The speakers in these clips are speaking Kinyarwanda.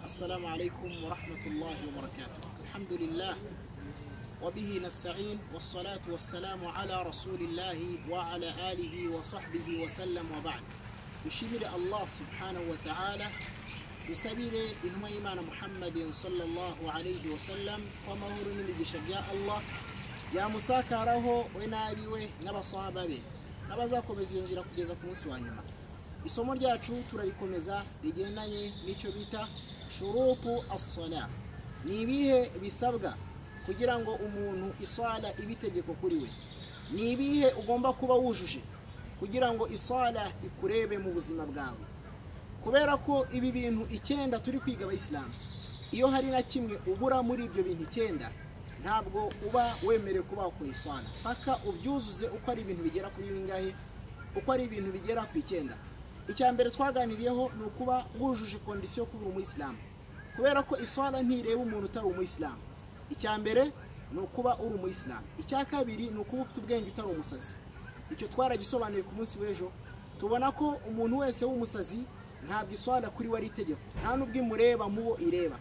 السلام عليكم ورحمة الله وبركاته الحمد لله وبه نستعين والصلاة والسلام على رسول الله وعلى آله وصحبه وسلم وبعد بشمل الله سبحانه وتعالى بسبيل إنما إيمان محمد صلى الله عليه وسلم وما هو يا الله يا مساكا راهو وينابيوه نبا صحابة به نبا زاكو بزيونزي kugeza ku munsi wa nyuma isomo ryacu turarikomeza rigendanye n'icyo bita shurutu asala ni ibihe bisabwa kugira ngo umuntu iswala ibe itegeko kuri we ni ibihe ugomba kuba wujuje kugira ngo iswala ikurebe mu buzima bwawe kubera ko ibi bintu icyenda turi kwiga abayisilamu iyo hari na kimwe ubura muri ibyo bintu icyenda ntabwo uba wemerewe kuba wakora iswala paka ubyuzuze uko ari ibintu bigera kuri bingahe uko ari ibintu bigera ku icyenda icya mbere twaganiriyeho ni ukuba wujuje kondisiyo yo kubura umuyisilamu kubera ko iswara ntireba umuntu utari umuyisilamu icya mbere ni ukuba uri umuyisilamu icya kabiri ni ukuba ufite ubwenge utari umusazi icyo twaragisobanuye ku munsi w'ejo tubona ko umuntu wese w'umusazi ntabwo iswara kuri we ari itegeko nta n'ubwo imureba mubo ireba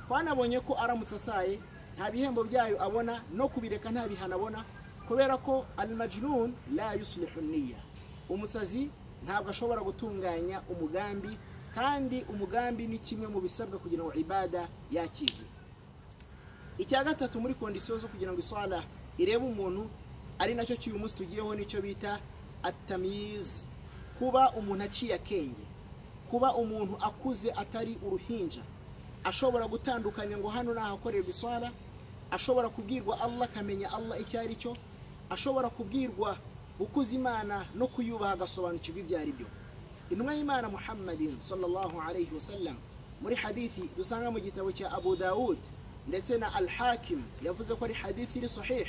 twanabonye ko aramutse asaye nta bihembo byayo abona no kubireka nta bihano abona kubera ko alimajinun la yusulihu niya umusazi ntabwo ashobora gutunganya umugambi kandi umugambi ni kimwe mu bisabwa kugira ngo ibada yakirwe icya gatatu muri kondisiyo zo kugira ngo iswara irebe umuntu ari nacyo cy'uyu munsi tugiyeho nicyo bita atamiyizi kuba umuntu aciye akenge kuba umuntu akuze atari uruhinja ashobora gutandukanya ngo hano ahakorerwa iswara ashobora kubwirwa allah akamenya allah icyo ari cyo ashobora kubwirwa gukuza imana no kuyubaha agasobanukirwa ibyo ari byo intumwa y'imana muhammadin sallallahu alayhi wasallam muri hadithi dusanga mu gitabo cya abu dawud ndetse na al hakim yavuze ko ari hadithi iri sahih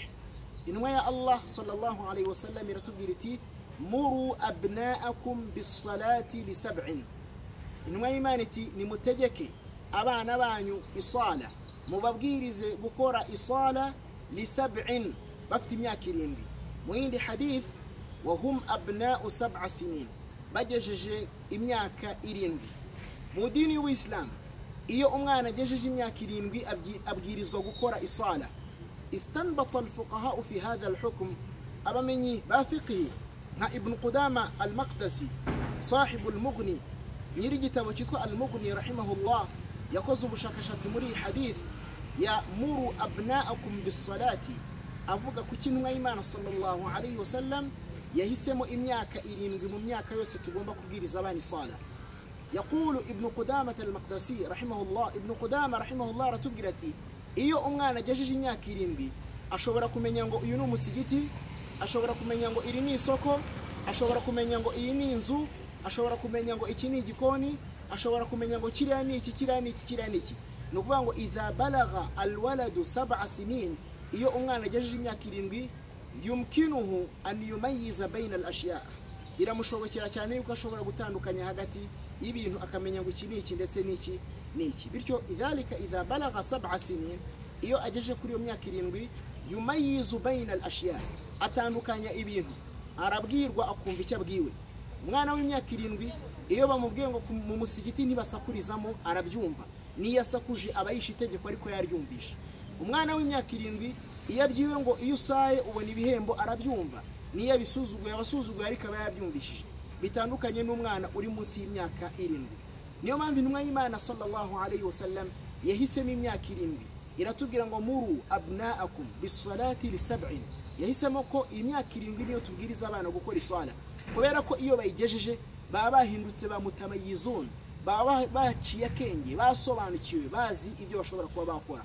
intumwa ya allah sallallahu alayhi wasallam iratubwira iti muru abnaakum bisalati li sab'in intumwa y'imana iti nimutegeke abana banyu isala mubabwirize gukora isala li sab'in bafite imyaka irindwi mu yindi hadith wahum abna'u sab'a sinin bagejeje imyaka irindwi mu dini y'uwisilamu iyo umwana agejeje imyaka irindwi abwirizwa gukora isala istanbata alfuqahau fi hadha alhukm abamenyi ba fiqhi nka ibnu qudama almaqdasi sahibu almughni nyiri igitabo cyitwa almughni rahimahullah yakoze ubushakashatsi muri iyi hadith ya muru abna'akum bisalati avuga ku cy'intumwa y'imana sallallahu alayhi wa sallam yahisemo imyaka irindwi mu myaka yose tugomba kubwiriza abana iswala yaqulu ibnu qudamata almaqdasi rahimahullah ibnu qudama rahimahullah aratubwira ati iyo umwana agejeje imyaka irindwi ashobora kumenya ngo uyu ni umusigiti ashobora kumenya ngo iri ni isoko ashobora kumenya ngo iyi ni inzu ashobora kumenya ngo iki ni igikoni ashobora kumenya ngo kiriya ni iki kiriya ni iki kiriya ni iki ni ukuvuga ngo idha balagha alwaladu sab'a sinin iyo umwana agejeje imyaka irindwi yumkinuhu an yumayiza bayina al-ashiya biramushobokera cyane yuko ashobora gutandukanya hagati y'ibintu akamenya ngo iki ni iki ndetse n'iki ni iki bityo idhalika idha balagha sab'a sinin iyo agejeje kuri iyo myaka irindwi yumayizu bayina al-ashiya atandukanya ibintu arabwirwa akumva icyo abwiwe umwana w'imyaka irindwi iyo bamubwiye ngo mu musigiti ntibasakurizamo arabyumva niyo asakuje aba yishe itegeko ariko yaryumvisha umwana w'imyaka irindwi iyo abyiwe ngo iyo usaye ubona ibihembo arabyumva niyo abisuzuguye abasuzuguye ariko aba yabyumvishije bitandukanye n'umwana uri munsi y'imyaka irindwi niyo mpamvu intumwa y'imana sallallahu alayhi wasallam yahisemo imyaka irindwi iratubwira ngo muru abnaakum bisalati li sab'in yahisemo ko imyaka irindwi niyo tubwiriza abana gukora iswala kubera ko iyo bayigejeje baba bahindutse ba mutamayizun baba baciye akenge basobanukiwe bazi ibyo bashobora kuba bakora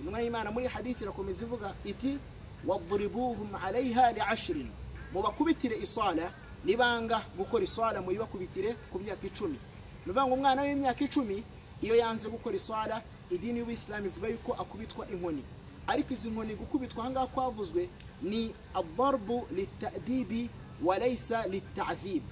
intumwa y'imana muri hadithi irakomeza ivuga iti waduribuhum alayha li ashirin mubakubitire iswala nibanga gukora iswala muyibakubitire ku myaka icumi ni ukuvuga ngo umwana w'imyaka icumi iyo yanze gukora iswala idini y'ubuyisilamu ivuga yuko akubitwa inkoni ariko izi nkoni gukubitwa aha ngaha kwavuzwe ni adarbu litadibi walayisa litadhib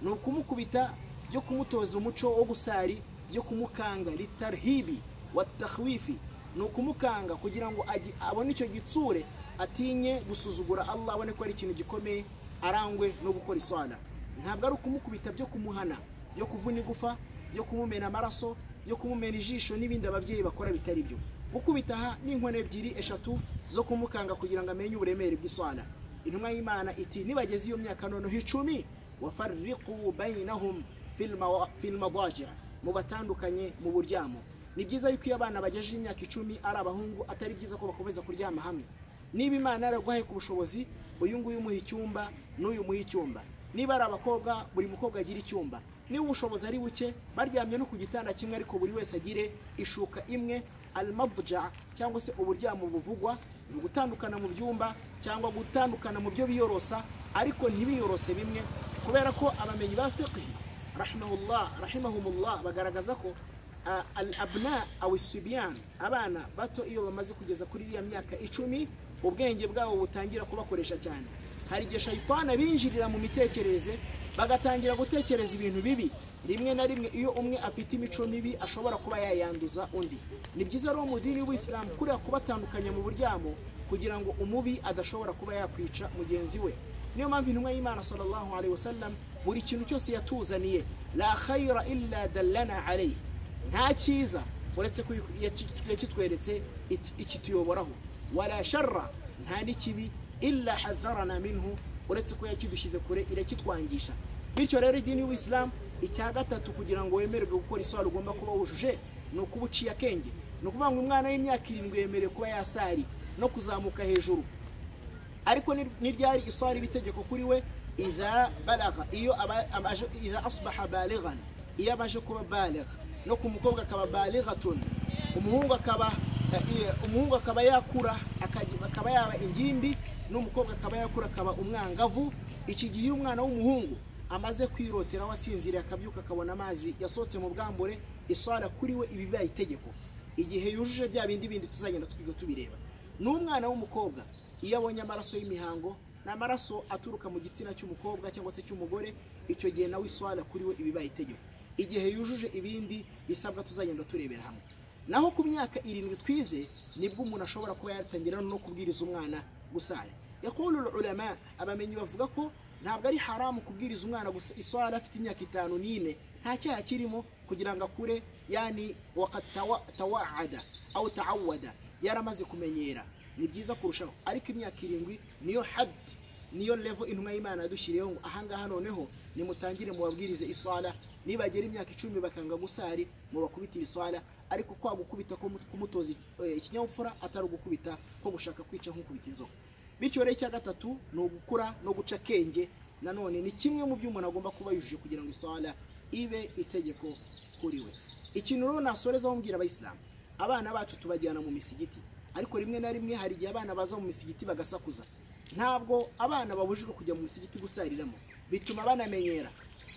ni ukumukubita byo kumutoza umuco wo gusari byo kumukanga litarhibi watakhwifi ni ukumukanga kugira ngo abone icyo gitsure atinye gusuzugura allah abone ko ari ikintu gikomeye arangwe no gukora iswara ntabwo ari ukumukubita byo kumuhana byo kuvuna igufa byo kumumena amaraso yo kumumena ijisho n'ibindi ababyeyi bakora bitari byo gukubitaha n'inkono ebyiri eshatu zo kumukanga kugira ngo amenye uburemere bw'iswala intumwa y'imana iti nibageze iyo myaka noneho icumi wafariqu bainahum fil mawa- fil madajia mubatandukanye mu buryamo ni byiza yuko iyo abana bagejeje imyaka icumi ari abahungu atari byiza ko bakomeza kuryama hamwe niba imana yaraguhaye ku bushobozi uyu nguyu umuha icyumba n'uyu umuha icyumba niba ari abakobwa buri mukobwa agira icyumba niba ubushobozi ari buke baryamye no ku gitanda kimwe ariko buri wese agire ishuka imwe almabuja cyangwa se uburyamo buvugwa ni ugutandukana mu byumba cyangwa gutandukana mu byo biyorosa ariko ntibiyorose bimwe kubera ko abamenyi ba fiqhi rahimahullah rahimahumullah bagaragaza ko ah, al abna awi subyan abana bato iyo bamaze kugeza kuri iriya myaka icumi ubwenge bwabo butangira kubakoresha cyane hari igihe shayitana binjirira mu mitekerereze bagatangira gutekereza ibintu bibi rimwe na rimwe iyo umwe afite imico mibi ashobora kuba yayanduza undi ni byiza rero mu dini w'isilamu kuriya kubatandukanya mu buryamo kugira ngo umubi adashobora kuba yakwica mugenzi we niyo mpamvu intumwa y'imana sallallahu alayhi wasallam buri kintu cyose yatuzaniye la khayra illa dallana alayhi nta cyiza uretse ko yaki- yakitweretse it- ikituyoboraho wala sharra nta n'ikibi illa hadharana minhu uretse ko yakidushyize kure irakitwangisha bityo rero idini y'ubusilamu icya gatatu kugira ngo wemererwe gukora isaro ugomba kuba wujuje ni ukuba uciye akenge ni ukuvuga ngo umwana w'imyaka irindwi yemerewe kuba yasari no kuzamuka hejuru ariko ni- ni ryari iswara iba itegeko kuri we idha balaga iyo aba- abaje idha asbaha balighan iyo abaje kuba baligha no ku mukobwa akaba balighatun umuhungu akaba eh, eh, umuhungu akaba yakura akaji- akaba yaba ingimbi n'umukobwa akaba yakura akaba umwangavu iki gihe iyo umwana w'umuhungu amaze kwirotera wasinziriye akabyuka akabona amazi yasohotse mu bwambure iswara kuri we iba ibaye itegeko igihe yujuje bya bindi bindi tuzagenda twiga tubireba n'umwana w'umukobwa iyo abonye amaraso y'imihango ni amaraso aturuka mu gitsina cy'umukobwa cyangwa se cy'umugore icyo gihe nawe iswara kuri we ibibaye itegeko igihe yujuje ibindi bisabwa tuzagenda turebera hamwe naho ku myaka irindwi twize nibwo umuntu ashobora kuba yatangira no kubwiriza umwana gusara yakuru ulama abamenyi bavuga ko ntabwo ari haramu kubwiriza umwana gusa iswara afite imyaka itanu n'ine nta cyaha kirimo kugira ngo akure yani wakad tawa- tawaada au taawada yaramaze kumenyera ni byiza kurushaho ariko imyaka irindwi niyo hadi niyo levo intumwa y'imana yadushyiriyeho ngo ahangaha noneho nimutangire mubabwirize iswala nibagera imyaka icumi bakanga gusari mubakubitire iswala ariko kwa gukubita ko mut- kumutoza eh, ikinyabupfura atari ugukubita ko gushaka kwica nk'ukubita inzoka bityo rero icya gatatu ni ugukura no guca akenge nanone ni kimwe mu byo umuntu agomba kuba yujuje kugira ngo iswala ibe itegeko kuri we ikintu rero nasorezaho mbwira abayisilamu abana bacu tubajyana mu misigiti ariko rimwe na rimwe hari igihe abana baza mu misigiti bagasakuza ntabwo abana babujijwe kujya mu misigiti gusariramo bituma banamenyera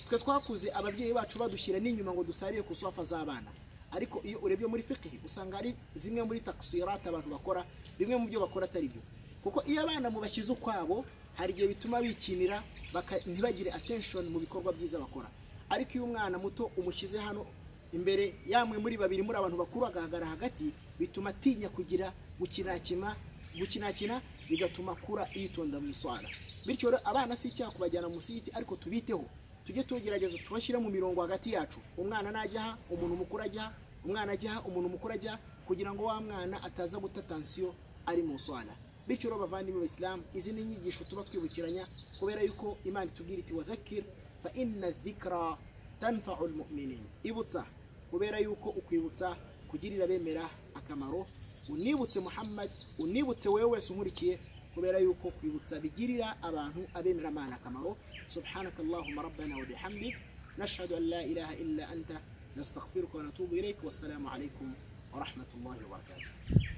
twe twakuze ababyeyi bacu badushyira n'inyuma ngo dusarire ku sofa z'abana ariko iyo urebye muri fikihi usanga hari zimwe muri takusirati abantu bakora bimwe mu byo bakora atari byo kuko iyo abana mubashyize ukwabo hari igihe bituma bikinira baka- ntibagire attention mu bikorwa byiza bakora ariko iyo umwana muto umushyize hano imbere yamwe muri babiri muri abantu bakuru agahagarara hagati bituma atinya kugira gukinakima gukinakina bigatuma akura yitonda mu iswara bityo rero abana si icyaha kubajyana mu musigiti ariko tubiteho tujye tugerageza tubashyire mu mirongo hagati yacu umwana najya aha umuntu mukuru ajya aha umwana ajya aha umuntu mukuru ajya aha kugira ngo wa mwana ataza guta tansiyo ari mu iswara bityo rero bavandimwe b'abisilamu izi ni inyigisho tuba twibukiranya kubera yuko imana itubwira iti wadhakir fa inna dhikra tanfa'u almu'minin ibutsa kubera yuko ukwibutsa kugirira bemera akamaro unibutse muhammad unibutse wewe wese unkurikiye kubera yuko kwibutsa bigirira abantu abemera amana akamaro subhanaka allahumma rabbana wa bihamdik nashhadu an la ilaha illa anta nastaghfiruka wa natubu ilayk wassalamu alaykum wa rahmatullahi wa barakatuh